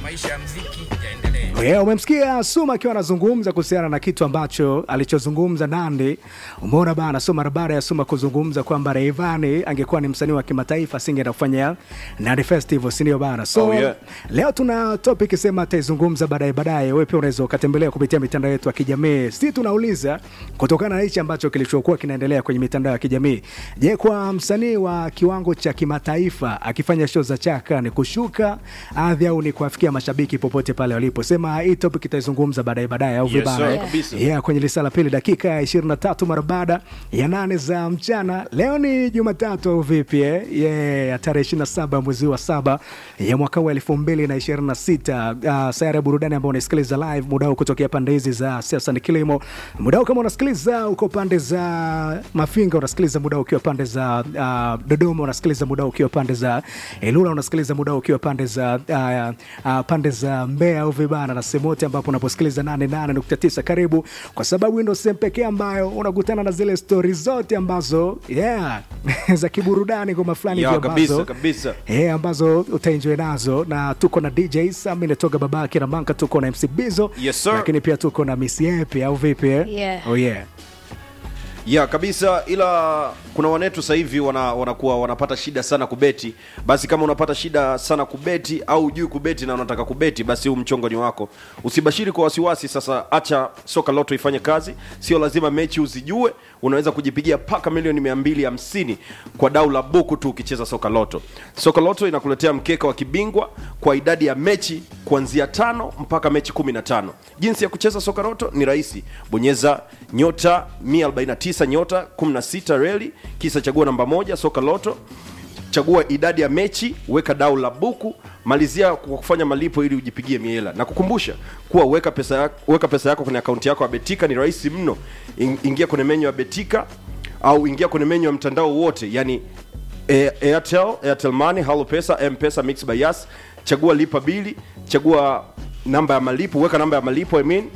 maisha ya mziki yaendelee. Yeah, umemsikia Suma akiwa anazungumza kuhusiana na kitu ambacho alichozungumza Nandi. Umeona bana, so mara baada ya Suma kuzungumza kwamba Rayvanny angekuwa ni msanii wa kimataifa asingeenda kufanya Nandi Festival, si ndio bana? So Oh, yeah. leo tuna topic sema ataizungumza baadaye baadaye. Wewe pia unaweza ukatembelea kupitia mitandao yetu ya kijamii. Si tunauliza kutokana na hichi ambacho kilichokuwa kinaendelea kwenye mitandao ya kijamii. Je, kwa msanii wa kiwango cha kimataifa akifanya show za chaka ni kushuka hadhi au ni kuwafikia mashabiki popote pale walipo? Sema hii topic itaizungumza baadaye baadaye au Yes, vibaya. sir, eh? kabisa. Yeah, kwenye lisa la pili dakika ya 23 mara baada ya nane za mchana. Leo ni Jumatatu au vipi eh? Yeah, ya tarehe 27 mwezi wa saba ya mwaka wa 2026. Uh, sayari ya burudani ambao unasikiliza live muda huu kutokea pande hizi za siasa ni kilimo. Muda huu kama unasikiliza uko pande za Mafinga, unasikiliza muda huu ukiwa pande za uh, Dodoma, unasikiliza muda huu ukiwa pande za Ilula, unasikiliza muda huu ukiwa pande za uh, uh, pande za Mbeya au vibana na sehemu yote ambapo unaposikiliza 88.9 karibu, kwa sababu hii ndio sehemu pekee ambayo unakutana na zile stori zote ambazo yeah, za kiburudani ngoma fulani Ya, hivi kabisa, ambazo kabisa. Eh, ambazo utaenjoy nazo na tuko na DJ Sami natoka babake na Manka, tuko na MC Bizo Yes, sir. lakini pia tuko na Miss Yepi au vipi eh? Yeah. Oh, yeah. ya kabisa ila kuna wanetu sasa hivi wana, wanakuwa wanapata shida sana kubeti basi kama unapata shida sana kubeti au ujui kubeti na unataka kubeti basi huu mchongo ni wako usibashiri kwa wasiwasi sasa acha soka loto ifanye kazi sio lazima mechi uzijue unaweza kujipigia paka milioni 250 kwa dau la buku tu ukicheza soka loto soka loto inakuletea mkeka wa kibingwa kwa idadi ya mechi kuanzia tano mpaka mechi 15 jinsi ya kucheza soka loto ni rahisi bonyeza nyota 149 nyota 16 reli kisa chagua namba moja soka loto chagua idadi ya mechi weka dau la buku malizia kwa kufanya malipo ili ujipigie miela na kukumbusha kuwa weka pesa yako, weka pesa yako kwenye akaunti yako ya betika ni rahisi mno In- ingia kwenye menyu ya betika au ingia kwenye menyu ya mtandao wote yani eh, airtel airtel money halo pesa mpesa mix by yas chagua lipa bili chagua namba ya malipo weka namba ya malipo I mean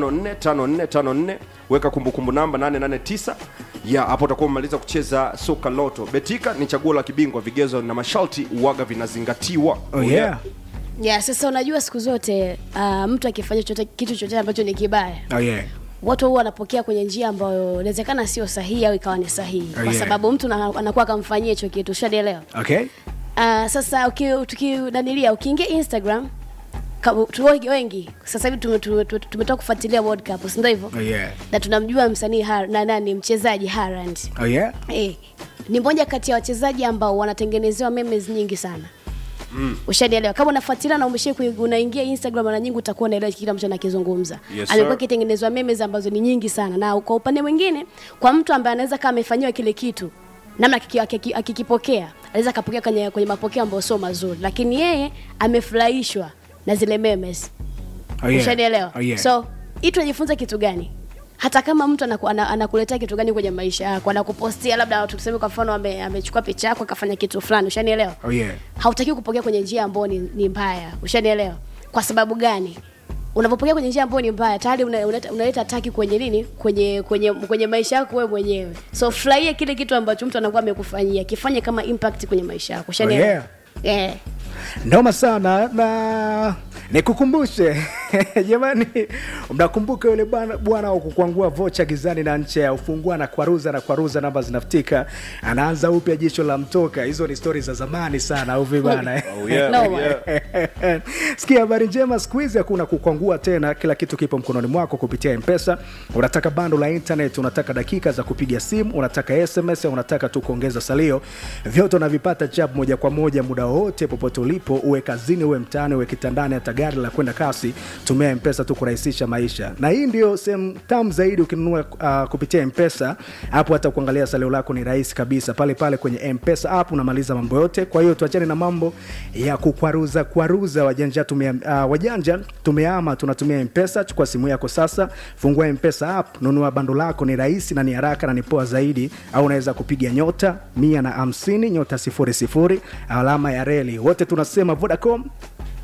545454 weka kumbukumbu namba 889 ya hapo utakuwa umemaliza kucheza soka loto betika ni chaguo la kibingwa vigezo na masharti uwaga vinazingatiwa Oh, yeah. yeah, sasa unajua siku zote uh, mtu akifanya chote, kitu chochote ambacho ni kibaya Oh, yeah. watu huwa wanapokea kwenye njia ambayo inawezekana sio sahihi au ikawa ni sahihi Oh, kwa yeah. sababu mtu na- anakuwa akamfanyia hicho kitu ushanielewa Okay. uh, sasa uki- tukinanilia ukiingia instagram ka- tu wengi- wengi sasa hivi tume- tume- tume- tumetoka kufuatilia world cup si ndio hivyo Oh, yeah. na tunamjua msanii Har- na nani mchezaji Haaland Oh, yeah. eh, ni moja kati ya wachezaji ambao wanatengenezewa memes nyingi sana Mm. ushanielewa kama unafuatilia na umeshia unaingia instagram mara nyingi utakuwa unaelewa kile ambacho nakizungumza Yes, amekuwa sir. akitengenezwa memes ambazo ni nyingi sana na kwa upande mwingine kwa mtu ambaye anaweza kama amefanyiwa kile kitu namna akiki- akiki- akikipokea anaweza akapokea kwenye, kwenye mapokeo ambayo sio mazuri lakini yeye amefurahishwa na zile memes Oh, yeah. ushanielewa Oh, yeah. so hii tunajifunza kitu gani hata kama mtu anaku, ana, anakuletea kitu gani kwenye maisha yako anakupostia labda tuseme kwa mfano ame- amechukua picha yako akafanya kitu fulani ushanielewa Oh, yeah. hautakiwi kupokea kwenye njia ambayo ni, ni mbaya ushanielewa kwa sababu gani unapopokea kwenye njia ambayo ni mbaya tayari una- unaleta unaleta taki kwenye nini kwenye kwenye kwenye maisha yako wewe mwenyewe so furahia kile kitu ambacho mtu anakuwa amekufanyia kifanye kama impact kwenye maisha yako ushanielewa yeah. yeah. Noma sana na nikukumbushe jamani, mnakumbuka yule bwana bwana wa kukwangua vocha gizani na nche ya ufungua na kwaruza na kwaruza, namba zinafutika, anaanza upya, jicho la mtoka. Hizo ni stori za zamani sana, au vipi bana? Oh, yeah, No, yeah. Sikia habari njema, siku hizi hakuna kukwangua tena, kila kitu kipo mkononi mwako kupitia Mpesa. Unataka bando la internet, unataka dakika za kupiga simu, unataka SMS au unataka tu kuongeza salio, vyote unavipata chap moja kwa moja muda wowote popote ulipo, uwe kazini, uwe mtaani, uwe kitandani, hata gari la kwenda kasi, tumia Mpesa tu kurahisisha maisha. Na hii ndio sehemu tamu zaidi ukinunua uh, kupitia Mpesa. Hapo hata kuangalia salio lako ni rahisi kabisa, pale pale kwenye Mpesa app unamaliza mambo yote. Kwa hiyo tuachane na mambo ya kukwaruza kwaruza. Wajanja tumia, uh, wajanja tumeama, tunatumia Mpesa. Chukua simu yako sasa, fungua Mpesa app, nunua bando lako, ni rahisi na ni haraka na ni poa zaidi. Au unaweza kupiga nyota mia na hamsini nyota sifuri sifuri alama ya reli. Wote tunasema Vodacom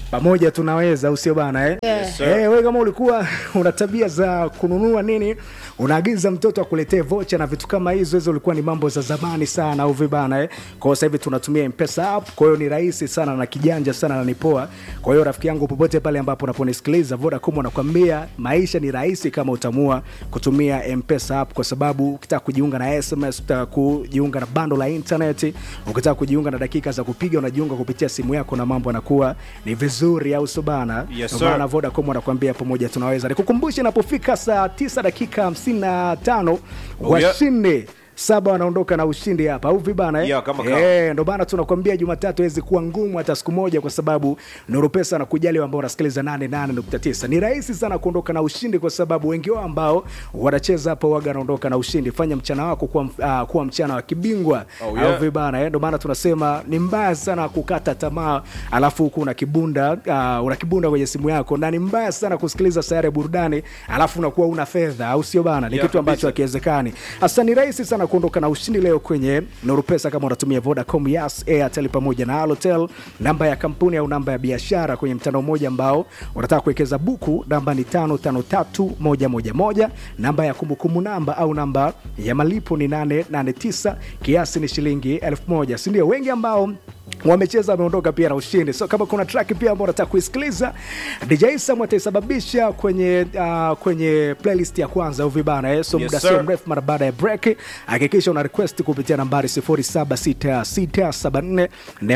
pamoja tunaweza usio bana eh? Yes, sir. Eh, wewe kama ulikuwa una tabia za kununua nini unaagiza mtoto akuletee vocha na vitu kama hizo hizo ulikuwa ni mambo za zamani sana au vibana eh? kwa hiyo sasa hivi tunatumia mpesa app kwa hiyo ni rahisi sana na kijanja sana na ni poa kwa hiyo rafiki yangu popote pale ambapo unaponisikiliza vodacom wanakwambia maisha ni rahisi kama utamua kutumia mpesa app kwa sababu ukitaka kujiunga na sms ukitaka kujiunga na bando la internet ukitaka kujiunga na dakika za kupiga unajiunga kupitia simu yako na mambo yanakuwa ni vizuri au sio bana Yes, Ndio sir. maana Vodacom wanakuambia pamoja tunaweza. Nikukumbushe inapofika saa 9 dakika 55 Oh, yeah. washinde saba wanaondoka na ushindi hapa au vibana eh? Yeah, kama kawa. Eh, ndo maana tunakwambia Jumatatu haiwezi kuwa ngumu hata siku moja, kwa sababu Nuru Pesa na kujali ambao unasikiliza 88.9 ni rahisi sana kuondoka na ushindi, kwa sababu wengi wao ambao wanacheza hapo waga wanaondoka na ushindi. Fanya mchana wako kuwa, uh, kuwa mchana wa kibingwa Oh, yeah. au vibana eh? Ndo maana tunasema ni mbaya sana kukata tamaa, alafu huku una kibunda uh, una kibunda kwenye simu yako, na ni mbaya sana kusikiliza sayari ya burudani alafu unakuwa una fedha, au sio bana? Ni Yeah, kitu ambacho kabisa. hakiwezekani. Hasa ni rahisi sana kuondoka na ushindi leo kwenye Nuru Pesa kama unatumia Vodacom, Yas, Airtel pamoja na Halotel. Namba ya kampuni au namba ya biashara kwenye mtandao mmoja ambao unataka kuwekeza buku, namba ni 553111. Namba ya kumbukumbu namba au namba ya malipo ni 889, kiasi ni shilingi 1000, si ndio? Wengi ambao wamecheza wameondoka pia na ushindi. So kama kuna track pia ambao unataka kuisikiliza, DJ Sam ataisababisha kwenye uh, kwenye playlist ya kwanza au vibana eh? So Yes, muda sir. sio mrefu mara baada ya break, hakikisha una request kupitia nambari 076674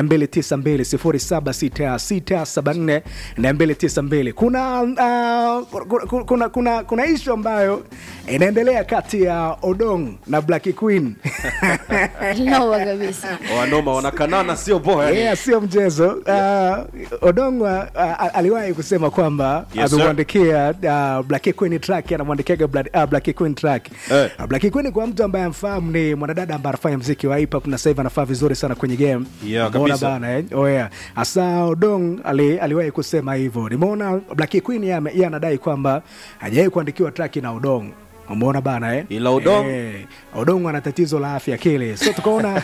292 076674 kuna, uh, kuna, kuna, kuna, kuna ishu ambayo inaendelea kati ya Odong na Black Queen Noma kabisa. wanoma wanakanana sio poa yani. yeah, sio mchezo uh, Odongwa uh, aliwahi kusema kwamba Yes, sir. amemwandikia uh, Black Queen track anamwandikiaga Bla- uh, Black Queen track Eh. uh, Black Queen kwa mtu ambaye amfahamu ni mwanadada ambaye anafanya mziki wa hip hop na sasa hivi anafaa vizuri sana kwenye game Yeah, Umeona kabisa. bana eh? oh, yeah. Asa Odong ali, aliwahi kusema hivyo nimeona Black Queen yeye ame- yeye anadai kwamba hajawahi kuandikiwa track na Odong umeona bana eh? Ila Odong? eh, Odong ana tatizo la afya akili, so tukaona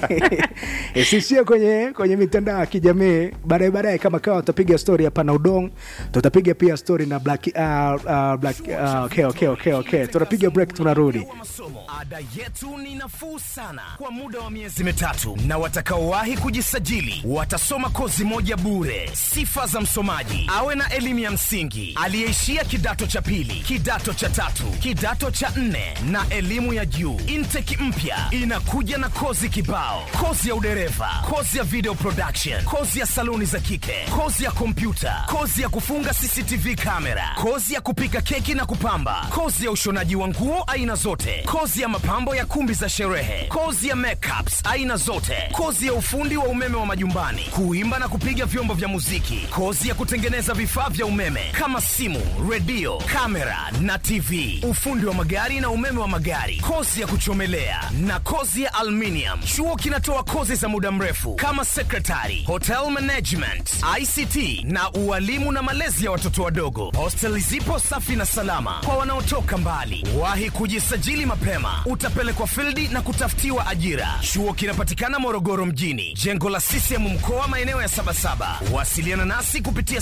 isiishie kwenye kwenye mitandao ya kijamii. Baadaye baadaye kama kawa tutapiga story hapa na Odong, tutapiga pia story na Black uh, uh, Black uh, okay, okay, okay, okay. Tunapiga break, tunarudi. wa masomo ada yetu ni nafuu sana kwa muda wa miezi mitatu na watakaowahi kujisajili watasoma kozi moja bure sifa za msomaji awe na elimu ya msingi aliyeishia kidato cha pili kidato cha tatu kidato cha nne na elimu ya juu inteki mpya inakuja na kozi kibao kozi ya udereva kozi ya video production kozi ya saluni za kike kozi ya kompyuta kozi ya kufunga cctv kamera kozi ya kupika keki na kupamba kozi ya ushonaji wa nguo aina zote kozi ya mapambo ya kumbi za sherehe kozi ya makeups aina zote kozi ya ufundi wa umeme wa majumbani kuimba na kupiga vyombo vya muziki kozi ya kutengeneza vifaa vya umeme kama simu redio kamera na tv ufundi wa magari na umeme wa magari kozi ya kuchomelea na kozi ya aluminium chuo kinatoa kozi za muda mrefu kama secretary hotel management ict na ualimu na malezi ya watoto wadogo hostel zipo safi na salama kwa wanaotoka mbali wahi kujisajili mapema utapelekwa fildi na kutafutiwa ajira chuo kinapatikana morogoro mjini jengo la ccm mkoa maeneo ya sabasaba wasiliana nasi kupitia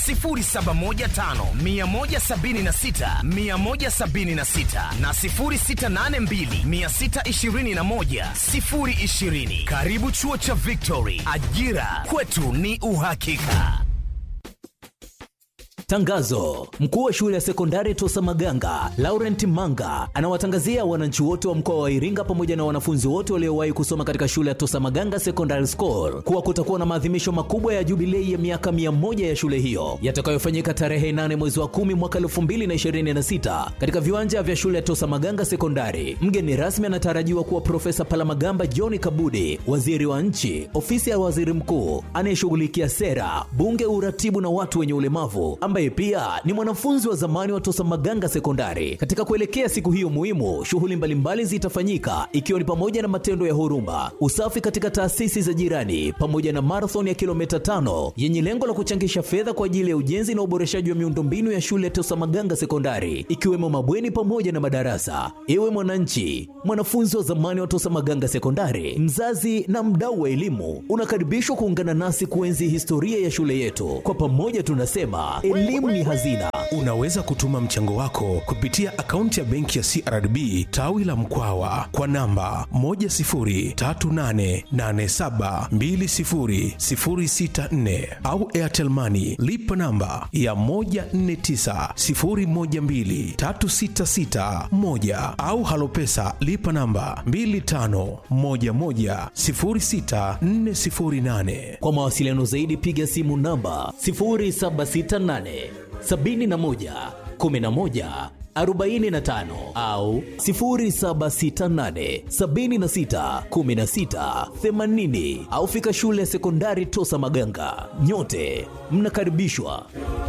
0715 176 na 0682 621 020 karibu chuo cha victory ajira kwetu ni uhakika Tangazo: mkuu wa shule ya sekondari Tosa Maganga Laurent Manga anawatangazia wananchi wote wa mkoa wa Iringa pamoja na wanafunzi wote waliowahi kusoma katika shule ya Tosa Maganga Secondary School kuwa kutakuwa na maadhimisho makubwa ya jubilei ya miaka 100 ya shule hiyo yatakayofanyika tarehe 8 mwezi wa 10 mwaka 2026 katika viwanja vya shule ya Tosa Maganga Sekondari. Mgeni rasmi anatarajiwa kuwa Profesa Palamagamba John Kabudi, waziri wa nchi, ofisi ya waziri mkuu anayeshughulikia sera, bunge, uratibu na watu wenye ulemavu ambaye yeye pia ni mwanafunzi wa zamani wa Tosa Maganga Sekondari. Katika kuelekea siku hiyo muhimu, shughuli mbalimbali zitafanyika ikiwa ni pamoja na matendo ya huruma, usafi katika taasisi za jirani, pamoja na marathon ya kilomita tano yenye lengo la kuchangisha fedha kwa ajili ya ujenzi na uboreshaji wa miundombinu ya shule ya Tosa Maganga Sekondari, ikiwemo mabweni pamoja na madarasa. Ewe mwananchi, mwanafunzi wa zamani wa Tosa Maganga Sekondari, mzazi na mdau wa elimu, unakaribishwa kuungana nasi kuenzi historia ya shule yetu. Kwa pamoja tunasema elimu ni hazina. Unaweza kutuma mchango wako kupitia akaunti ya benki ya CRDB tawi la Mkwawa kwa namba 10388720064 au Airtel Money lipa namba ya 1490123661 au Halopesa lipa namba 25110648. Kwa mawasiliano zaidi piga simu namba 0768 71 11 45 au 0768 76 16 80 au fika shule ya sekondari Tosa Maganga. Nyote mnakaribishwa.